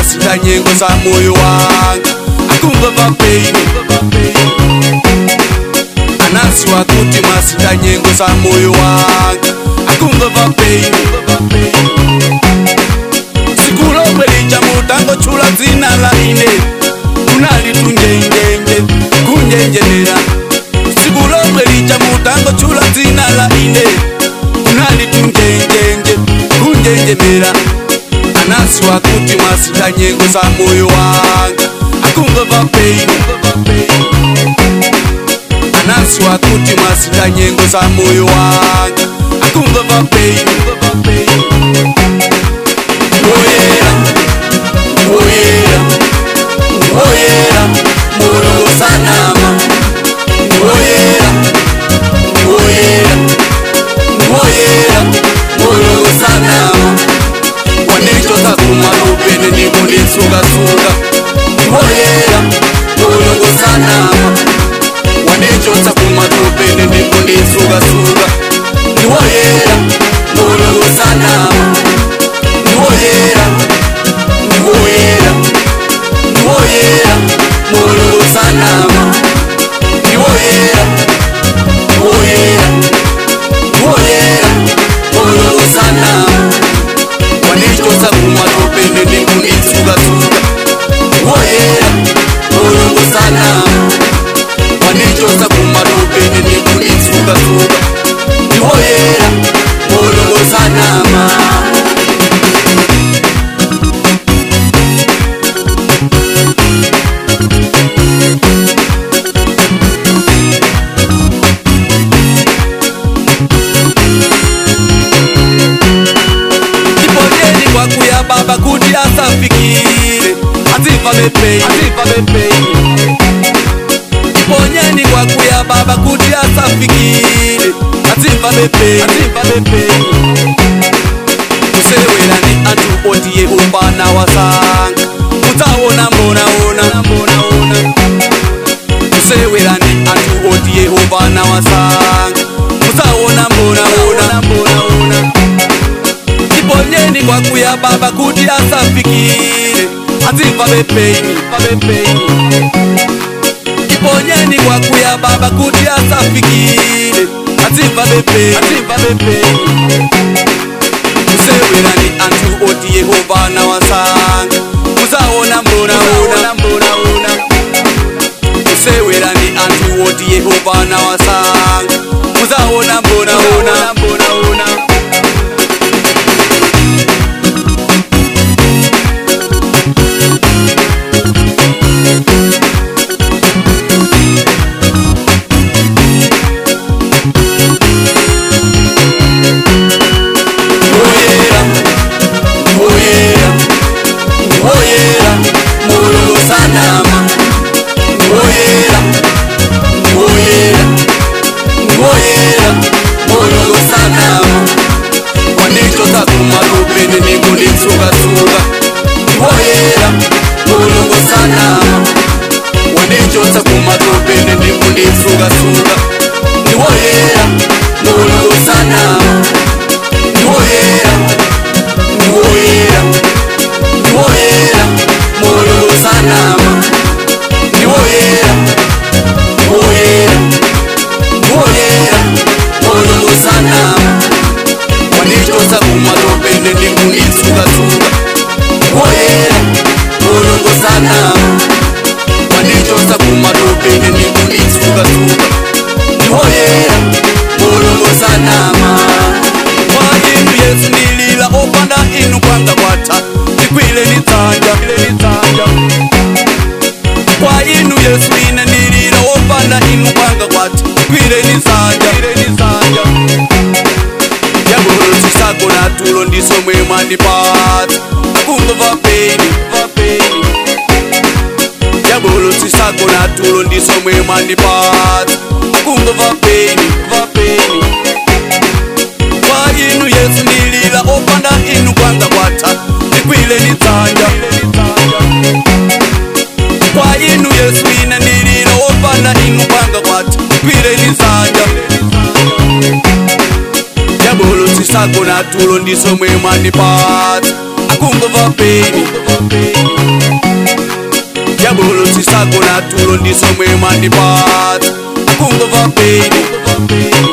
mwasita nyengo za moyo wanga akungova peini anasi wakuti mwasita nyengo za moyo wanga akungova peini sikulomwe lija mutango chula dzina la ine kunali tunjenjenje kunjenjenera sikulomwe lija mutango chula dzina la ine kunali tunjenjenje kunjenjenera anasi wakuti mwasita nyengo za moyo wanga akungova peini anasi wakuti mwasita nyengo za moyo wanga akungova peini woyera woyera woyera mulungu sanama woyera woyera woyera mulungu sanama wanichoza kumalupene nikundisungasuka woyera mulungu sanama wanichoza kumalupene nikundisungasuka woyera mulungu sanama niwoyera niwoyera niwoyera mulungu sanama niwoyera niwoyera niwoyera mulungu sanama wanichosa kumatopende nikunitsukatsuka niwoyera mulungu sanama wanichosa kumatopende nikunitsukatsuka niwoyera mulungu sanama iponyeni kwakuya baba kuti asafikire aziva bepei iponyeni kwakuya baba kuti asafikire aziva bepei kusewerani antu oti yehova wasanga mudzaona mbonaona kusewerani antu oti yehova wasanga mudzaona mbonaona iponyeni kwakuya baba kuti asafikire aziva bepeini iponyeni kwakuya baba kuti asafikire aziva bepeini kusewerani antu oti yehova nawasanga muzaona mbonaona kusewerani antu oti yehova nawasanga muzaona mbonaona woyera woyera woyera mulungu sanama woyera woyera woyera mulungu sanama wanichoza kumalupene nikunditsukasuka woyera mulungu sanama wanichoza kumalupene nikunditsukasuka woyera mulungu sanama niwoyera niwoyera niwoyera mulungu sanama niwoyera niwoyera niwoyera mulungu sanama wanichosa kumatopende nikunditsukasuka niwoyera mulungu sanama wanichosa kumatopende nikunditsukasuka niwoyera mulungu sanama kwa inu yesu nilila opanda inu kwanga kwata nikwile nitsanja kwa inu yesu ine nilila opanda inu kwanga kwata nikwile nitsanja yagolo chisako na tulo ndiso mwe mwandipata akungova peni yagolo chisako na tulo ndiso mwe mwandipata akungova peni kwa inu yesu nilila opanda inu kwanga kwata nikwile nitsanja kwa inu yesu ine nilila opanda inu kwanga kwata nikwile nitsanja yabolo chisako na tulo ndiso mwe mwanipata akungova peni ndagona tulo ndisomwe mwandipata kungova baby